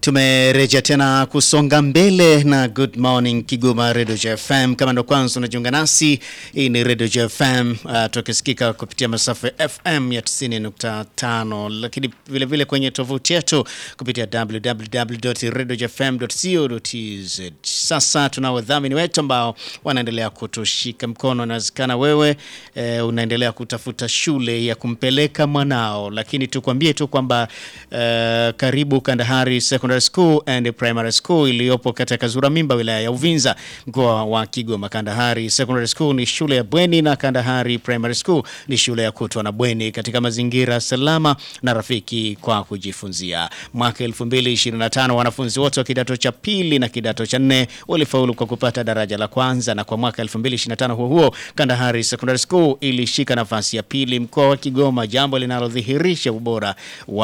Tumerejea tena kusonga mbele na Good Morning Kigoma Radio FM. Kama ndo kwanza unajiunga nasi, hii ni Radio FM uh, tukisikika kupitia masafa ya FM ya 90.5, lakini vile vile kwenye tovuti yetu kupitia www.radiofm.co.tz. Sasa tuna wadhamini wetu ambao wanaendelea kutushika mkono. Inawezekana wewe eh, unaendelea kutafuta shule ya kumpeleka mwanao, lakini tukwambie tu kwamba eh, karibu Kandahari Secondary School and Primary School iliyopo katika Kazura Mimba, wilaya ya Uvinza, mkoa wa Kigoma. Kandahari Secondary School ni shule ya bweni na Kandahari Primary School ni shule ya kutwa na bweni katika mazingira salama na rafiki kwa kujifunzia. Mwaka 2025 wanafunzi wote wa kidato cha pili na kidato cha nne walifaulu kwa kupata daraja la kwanza, na kwa mwaka 2025 huo huo Kandahari Secondary School ilishika nafasi ya pili mkoa wa Kigoma, jambo linalodhihirisha ubora wa